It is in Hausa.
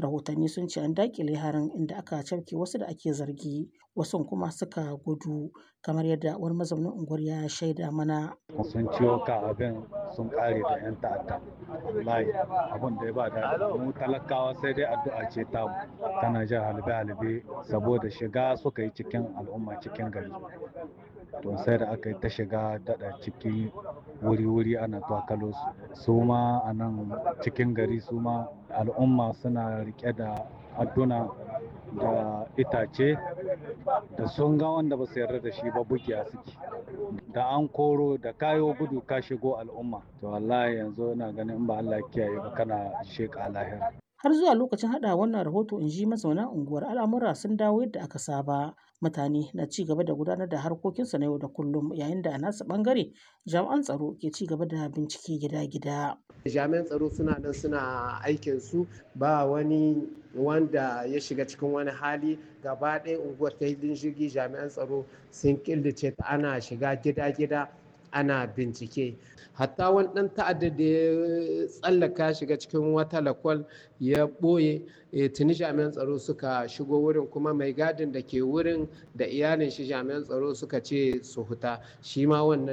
Rahotanni sun ce an daƙile harin inda aka cafke wasu da ake zargi, wasun kuma suka gudu, kamar yadda wani mazaunin unguwar ya shaida mana. Sun ciwo kan abin sun ƙare da 'yan ta'adda. Wallahi abin da ya ba daɗi. Mu talakawa sai dai addu'a ce ta mu. Tana jan halbe-halbe saboda shiga suka yi cikin al'umma cikin gari. To sai da aka yi ta shiga daɗa ciki wuri-wuri ana twakalo su. Su ma a nan cikin gari su ma al'umma suna riƙe da adduna da itace da sun ga wanda ba su yarda da shi ba bugiya suke. Da an koro da kayo gudu ka shigo al'umma. To wallahi yanzu ina ganin in ba Allah ya kiyaye ba kana sheƙa lahira. Har zuwa lokacin haɗa wannan rahoto in ji mazauna unguwar al'amura sun dawo yadda aka saba. Mutane na ci gaba da gudanar da harkokinsu na yau da kullum yayin da a nasu ɓangare jami'an tsaro ke ci gaba da bincike gida-gida. Jami'an tsaro suna nan suna aikin su ba wani wanda ya shiga cikin wani hali gaba ɗaya unguwar ta hidin jirgi jami'an tsaro sun killace ta ana shiga gida-gida ana bincike hatta wani ɗan ta'adda da ya tsallaka shiga cikin wata lakwal ya ɓoye tuni jami'an tsaro suka shigo wurin kuma mai gadin da ke wurin da iyalin shi jami'an tsaro suka ce su huta shi ma wannan